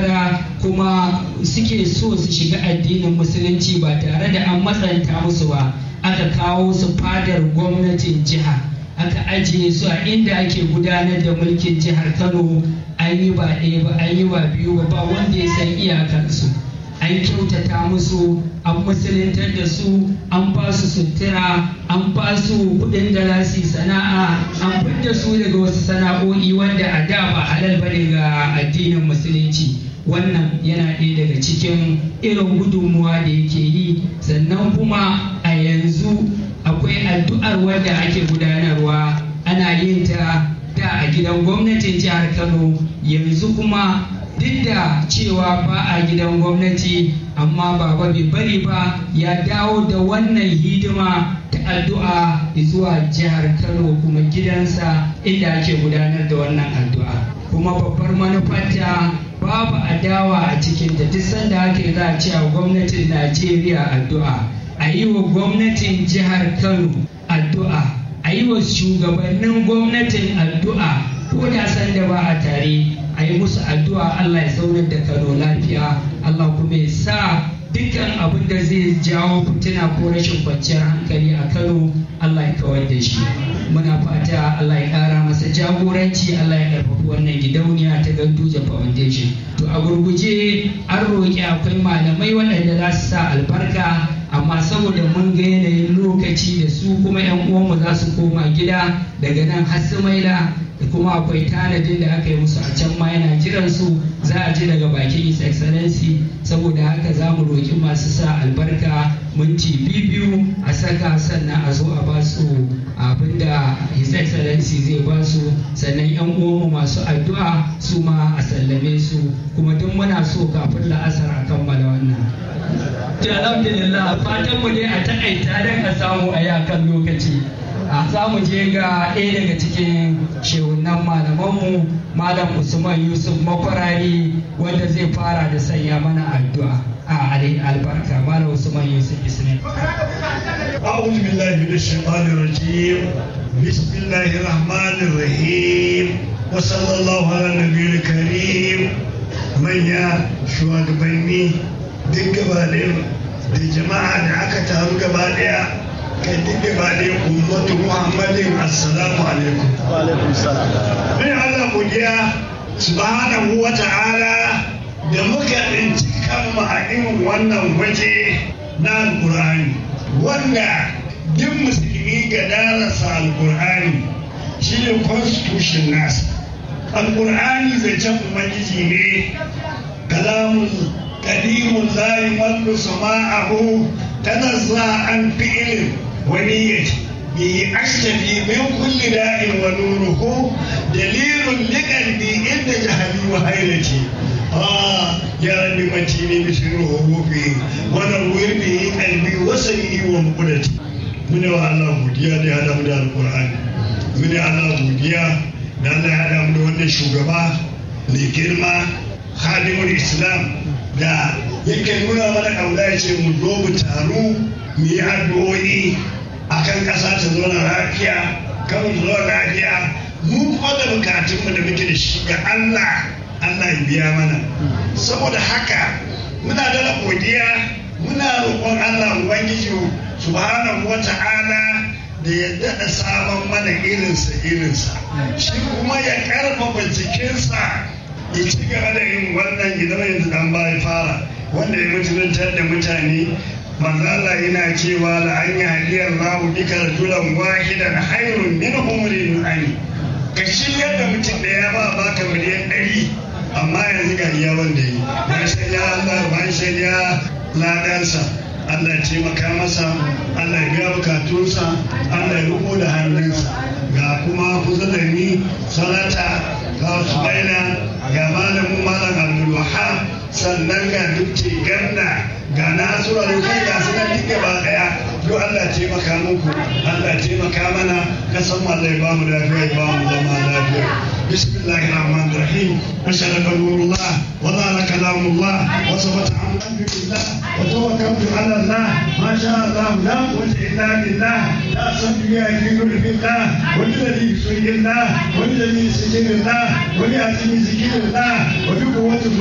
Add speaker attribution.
Speaker 1: yaudara kuma suke so su shiga addinin musulunci ba tare da an matsanta musu ba aka kawo su fadar gwamnatin jiha aka ajiye su a inda ake gudanar da mulkin jihar kano an yi ba ɗaya ba an yi ba biyu ba ba wanda ya san iyakarsu an kyautata musu an musuluntar da su an ba su sutura an ba su kuɗin da za su yi sana'a an fidda su daga wasu sana'o'i wanda a da ba halal ba ga addinin musulunci wannan yana ɗaya daga cikin irin gudunmuwa da yake yi sannan kuma a yanzu akwai addu'ar wadda ake gudanarwa ana yin ta da a gidan gwamnatin jihar kano yanzu kuma duk da cewa ba a gidan gwamnati amma baba bai bari ba ya dawo da wannan hidima ta addu'a zuwa jihar kano kuma gidansa inda ake gudanar da wannan addu'a kuma babbar manufarta babu adawa a cikin da duk sanda ake za a cewa gwamnatin najeriya addu'a a yi wa gwamnatin jihar kano addu'a a yi wa shugabannin gwamnatin addu'a ko da sanda ba a tare a yi musu addu'a Allah ya zaunar da Kano lafiya Allah kuma ya sa dukkan abin da zai jawo fitina ko rashin kwanciyar hankali a Kano Allah ya kawar da shi muna fata Allah ya ƙara masa jagoranci Allah ya ƙarfafi wannan gidauniya ta Ganduje Foundation to a gurguje an roƙi akwai malamai waɗanda za su sa albarka amma saboda mun ga yanayin lokaci da su kuma 'yan uwanmu za su koma gida daga nan har sumaila da kuma akwai tanadin da aka yi musu a can ma yana jiran su za a ji daga bakin his excellency saboda haka za mu roƙi masu sa albarka minti biyu a saka sannan a zo a ba su abin da his excellency zai ba su sannan yan uwanmu masu addu'a su ma a sallame su kuma duk muna so kafin la'asar a kammala wannan to alhamdulillah fatan mu dai a takaita don a samu a yi akan lokaci a za mu je ga ɗaya daga cikin shehunan malamanmu malam usman yusuf makwarari wanda zai fara da sanya mana addu'a a alai albarka malam usman yusuf islam
Speaker 2: أعوذ بالله من الشيطان الرجيم بسم الله الرحمن الرحيم وصلى الله على النبي الكريم من يا shugabanni duk gaba da jama'a da aka taru gaba daya kai duk gaba daya ummatu muhammadin assalamu alaikum
Speaker 3: wa alaikum salam
Speaker 2: bin Allah godiya subhanahu wa ta'ala da muka tsinci kanmu a irin wannan waje na alkur'ani wanda duk musulmi ga darasa alkur'ani shine constitution nasa alkur'ani zancen ubangiji ne kalamun kadimun layi wallu sama'ahu tanazza an fi'ilin wani yace به أشتفي من كل داء ونوره دليل لقلبي عند جهلي وهيلتي آه يا رب متيني بسر حروفي ونور به قلبي وسيئي ومقدتي من الله godiya da ya damu da alkur'ani mune Allah godiya da Allah ya damu da wannan shugaba mai girma hadimul islam da yake nuna mana kauna ya ce mu zo mu taru mu yi addu'o'i akan ƙasa ta zauna lafiya kan zuwa lafiya mu kuma da bukatunmu da muke da shi ga Allah Allah ya biya mana saboda haka muna da godiya muna roƙon Allah ubangiji subhanahu wa ta'ala da ya daɗa sabon mana irinsa irinsa shi kuma ya ƙarfafa jikinsa ya ci gaba da yin wannan idan yanzu dan baya fara wanda ya mutuntar da mutane manzo Allah yana cewa la an yahdi Allahu bika rajulan wahidan khairun min humrin ani ka shirya da mutum da ya ba baka miliyan ɗari amma yanzu ga iya wanda yi ban shirya Allah ban shirya ladansa Allah ya taimaka masa Allah ya biya bukatunsa Allah ya riko da hannunsa ga kuma kuzulani salata ga subaina ga malamin malam abdul wahab sannan ga dukce ganna ga nasura da kai ga suna duk gaba daya duk Allah taimaka muku Allah taimaka mana kasan Allah ya ba mu lafiya ya ba mu zama lafiya بسم الله الرحمن الرحيم أشهد نور الله وظهر كلام الله وثبت الحمد لله وتوكلت على الله ما شاء الله لا قوة إلا بالله لا صدق في كل في الله والذي يسجد الله والذي يسجد الله ولأتي ذكر الله وبقوة